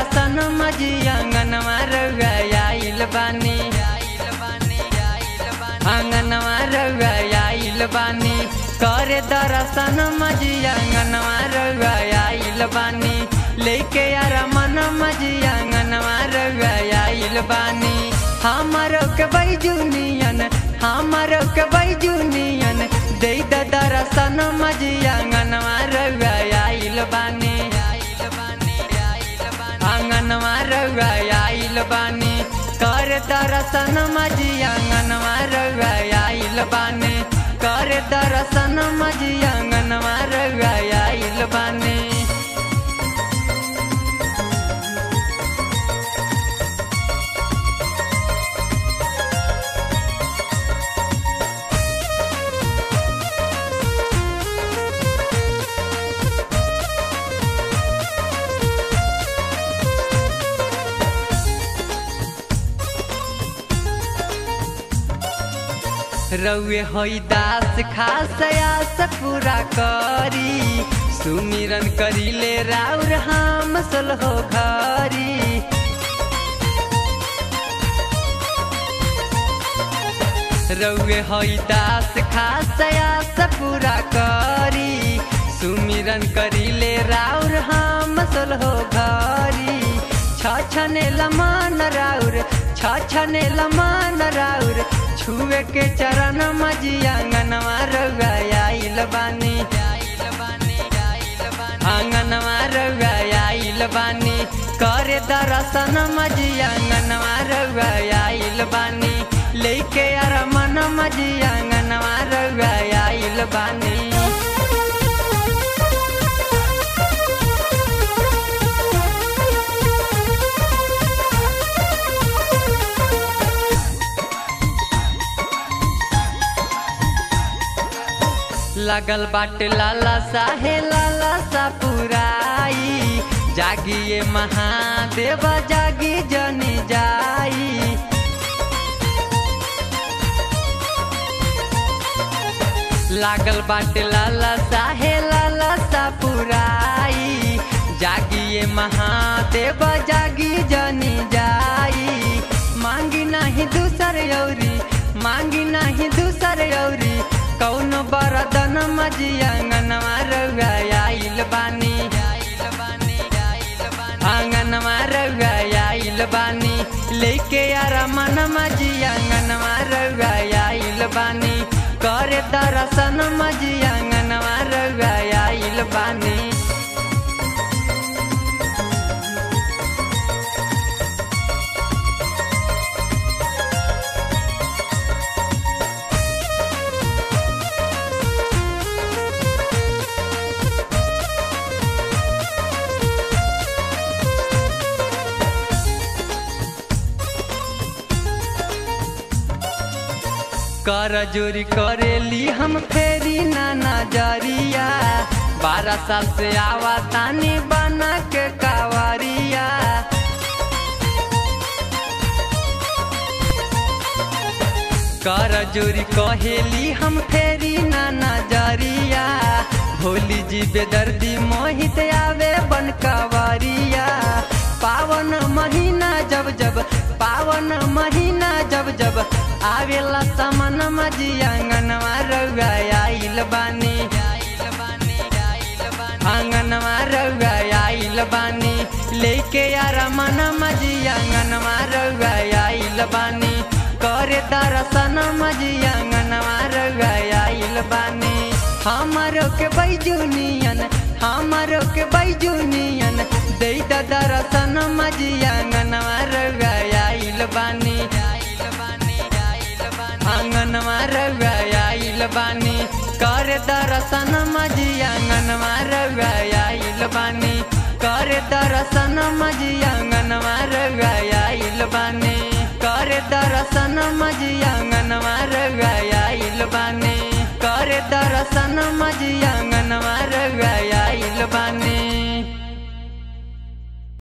दर्शन मजी आंगनवा रउआ आइल बानी आंगनवा रउआ आइल बानी करे दर्शन मजी आंगनवा रउआ आइल बानी लेके यार मन मजी आंगनवा रउआ आइल बानी हमारो के बैजुनियन हमारो के बैजुनियन दे द दर्शन मजी आंगनवा रउआ आइल बानी आंगनवा रउआ आइल बानी कर दर्शन मजी आंगनवा रउआ आइल बानी कर दर्शन मजी आंगनवा रउआ आइल बानी रउए होई दास खास आस पूरा करी सुमिरन करीले राउर हम हो घरी रउए होई दास खास आस पूरा करी सुमिरन करीले राउर हम हो घरी छछने लमान राउर छछने लमान राउर छुए के चरण मजी आंगनवा रउआ आइल बानी आंगनवा रउआ आइल बानी करे दर्शन मजी आंगनवा रउआ आइल बानी लेके यार मन मजी आंगनवा रउआ आइल बानी लगल बाटे लाला साहे लाला सा पुराई जागिए महादेव जागी जनी जाई लागल बाटे लाला साहे लाला सा पुराई जागिए महादेव जागी जनी जाई मांगी नहीं दूसर यौरी मांगी नहीं दूसर यौरी कौनो बरदन मजी आंगनवा रउआ आइल बानी आंगनवा रउआ आइल बानी लेके यार मन मजी आंगनवा रउआ आइल बानी करे दर्शन मजी आंगनवा रउआ आइल बानी कर जोरी करेली हम फेरी ना नजरिया बारह साल से आवा तानी बना के कावरिया कर जोरी कहेली हम फेरी ना नजरिया भोली जी बेदर्दी मोहित आवे बन कावरिया पावन महीना जब जब पावन महीना जब जब आवेला समन मजी आंगनवा रउआ आइल बानी आंगनवा रउआ आइल बानी लेके यार मन मजी आंगनवा रउआ आइल बानी करे दर्शन मजी आंगनवा रउआ आइल बानी हमारो के बैजुनियन हमारो के बैजुनियन दे दर्शन मजी आंगनवा रउआ आइल बानी आंगनवा रउआ आइल बानी करे दर्शन मजी आंगनवा रउआ आइल बानी करे दर्शन मजी आंगनवा रउआ आइल बानी करे दर्शन मजी आंगनवा रउआ आइल बानी करे दर्शन मजी आंगनवा